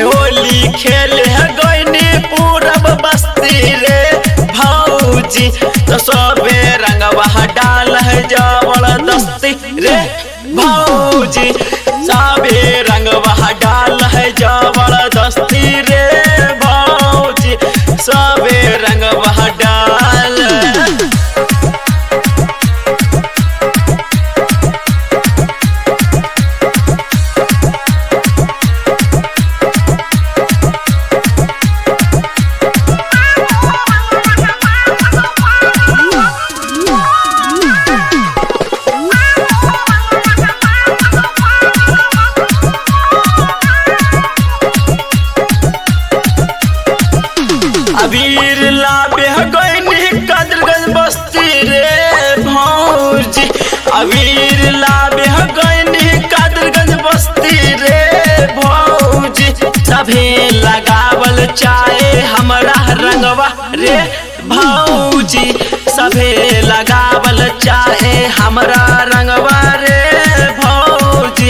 होली खेले गईनी पूरब बस्ती रे भौजी तो सबे रंगवा डाल है जबरदस्ती रे भौजी सबे रंगवा डाल है जबरदस्ती रे भौजी सबे रंगवा डाल अबीर लाबे गईनी कदरगंज बस्ती रे भौजी अबीर लाबे गईनी कदरगंज बस्ती रे भौजी सभे लगावल चाहे हमरा रंगवा रे भौजी सभे लगावल चाहे हमरा रंगवा रे भौजी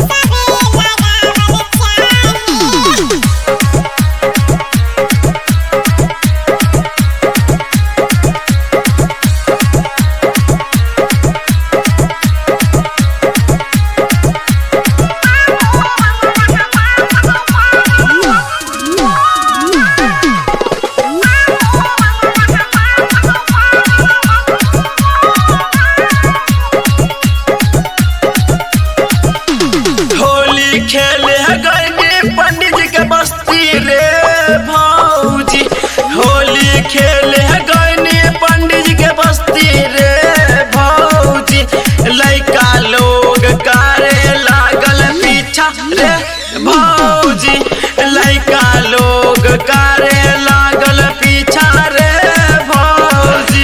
होली खेले गईनी पंडित जी के बस्ती रे भौजी होली खेले गईनी पंडित जी के बस्ती रे भौजी लइका लोग करे लागल पीछा रे भौजी लइका लोग करे लागल पीछा रे भौजी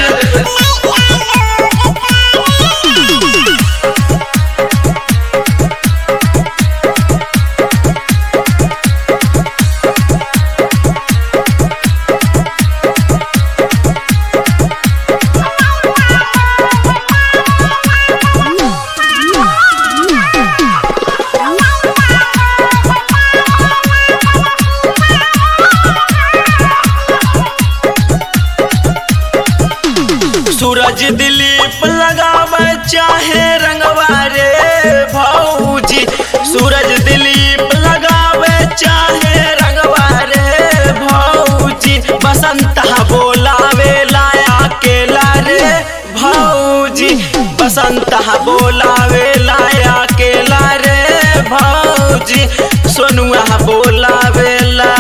सूरज दिलीप लगावे चाहे रंगवा रे भौजी सूरज दिलीप लगावे चाहे रंगवा रे भौजी बसंत बोलावे लाया केला रे भौजी बसंत बोलावे लाया केला रे भौजी सोनुआ बोलावे ला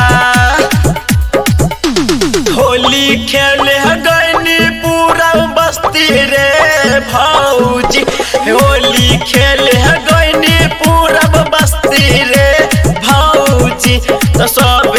होली खेले गईनी पूरा बस्ती रे भौजी होली खेले गईनी पूरब बस्ती रे भौजी तो सब